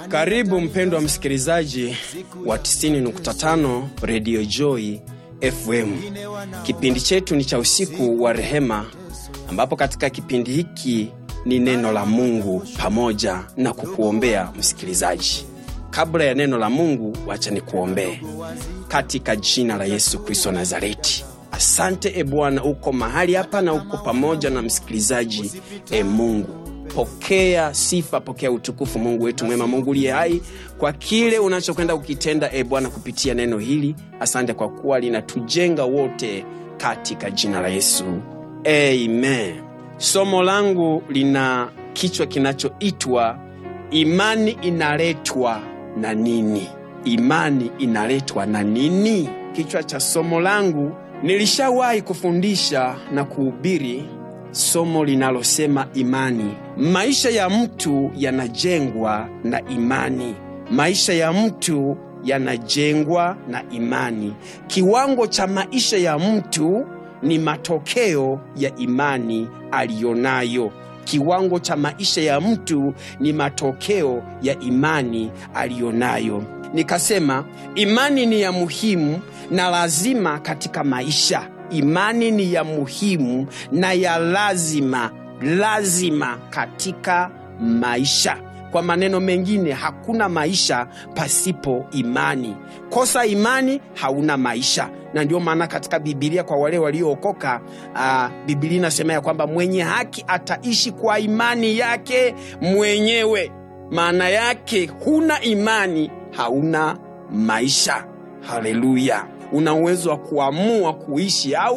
Karibu mpendwa msikilizaji wa 90.5 Radio Joy FM. Kipindi chetu ni cha usiku wa rehema, ambapo katika kipindi hiki ni neno la Mungu pamoja na kukuombea msikilizaji. Kabla ya neno la Mungu, wacha nikuombee. Katika jina la Yesu Kristo Nazareti, asante e Bwana, uko mahali hapa na uko pamoja na msikilizaji. E Mungu, pokea sifa, pokea utukufu, Mungu wetu mwema, Mungu uliye hai, kwa kile unachokwenda kukitenda e Bwana kupitia neno hili. Asante kwa kuwa linatujenga wote, katika jina la Yesu, amen. Somo langu lina kichwa kinachoitwa imani inaletwa na nini? Imani inaletwa na nini? Kichwa cha somo langu, nilishawahi kufundisha na kuhubiri somo linalosema imani. Maisha ya mtu yanajengwa na imani. Maisha ya mtu yanajengwa na imani. Kiwango cha maisha ya mtu ni matokeo ya imani aliyonayo. Kiwango cha maisha ya mtu ni matokeo ya imani aliyonayo. Nikasema imani ni ya muhimu na lazima katika maisha. Imani ni ya muhimu na ya lazima, lazima katika maisha. Kwa maneno mengine, hakuna maisha pasipo imani. Kosa imani, hauna maisha. Na ndio maana katika Bibilia kwa wale waliookoka, uh, Bibilia inasema ya kwamba mwenye haki ataishi kwa imani yake mwenyewe. Maana yake huna imani, hauna maisha. Haleluya! Una uwezo wa kuamua kuishi au